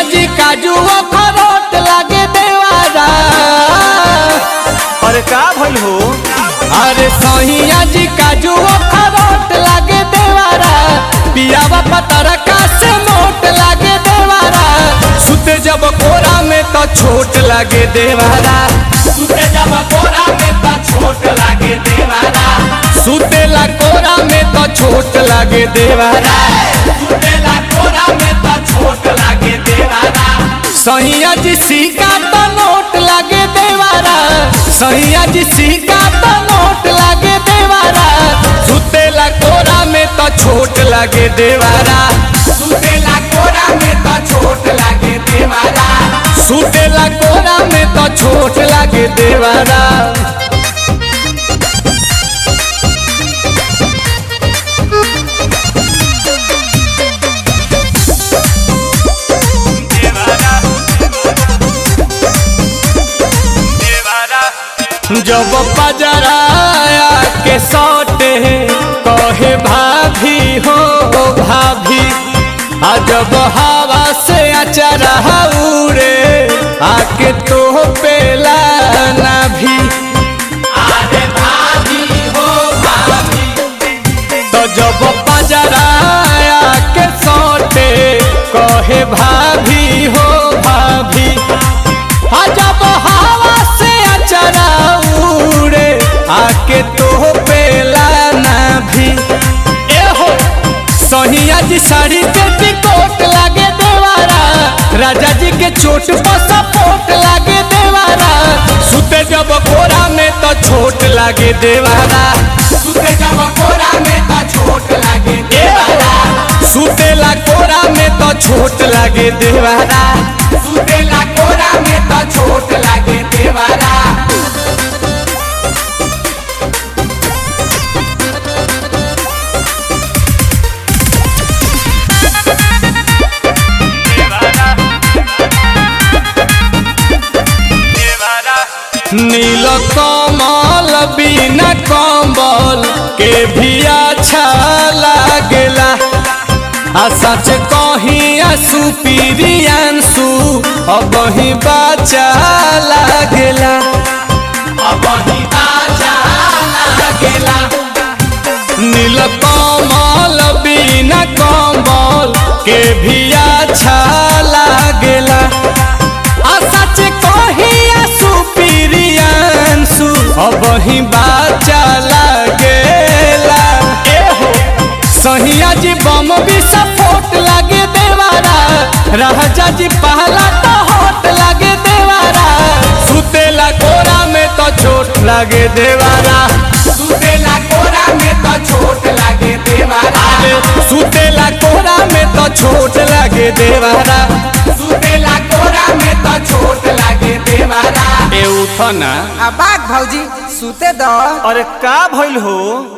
जी काजू अखरोट लागे देवारा अरे का भइल हो अरे सहिया जी काजू अखरोट लागे देवारा पियावा पतरका से मोट लागे देवारा सुते जब कोरा में तो छोट लागे देवारा सुते जब कोरा में तो छोट लागे देवारा सुतेला कोरा में तो छोट लागे देवारा सुतेला कोरा में तो छोट लागे देवारा सहिया जी सिक्का तो नोट लागे देवारा सहिया जी सिक्का तो नोट लागे देवारा सुतेला कोरा में तो छोट लागे देवारा सुतेला कोरा में तो छोट लागे देवारा सुतेला कोरा में तो छोट लागे देवारा जब पजराया के सौटे कहे भाभी हो भाभी आ जब हवा से अचरा उड़े आके तो पेला ना भी अरे भाभी हो भाभी तो जब पजराया के सौटे कहे भाभी हो भाभी आ जब हवा से अचरा उड़े आके तो पेला ना भी ए हो सोहिया जी साड़ी के टिकोट लागे देवारा राजा जी के चोट पर सपोर्ट लागे देवारा सुते जब कोरा में तो छोट लागे देवारा सुते जब कोरा में तो छोट लागे देवारा सुतेला कोरा में तो छोट लागे देवारा सुतेला कोरा में तो छोट लागे देवारा नील कमल बिना कम्बल के भी अच्छा लागेला आ सच कही आंसू पीरियांसू अब ही बाचा लागेला अब ही बाचा लागेला नील कमल बिना कम्बल के भी अच्छा लागेला आ सच कही आंसू पीरियांसू अब ही बाचा लागेला ए हो सहिया जी बम भी सपोर्ट लागे देवारा राजा जी पहला तो होट लागे देवारा सुतेला कोरा में तो चोट लागे देवारा सुतेला कोरा में तो चोट लागे देवारा सुतेला कोरा में तो चोट लागे देवारा सुतेला कोरा में तो चोट लागे देवारा ए उठो ना आ बाग भौजी सुते दो अरे का भइल हो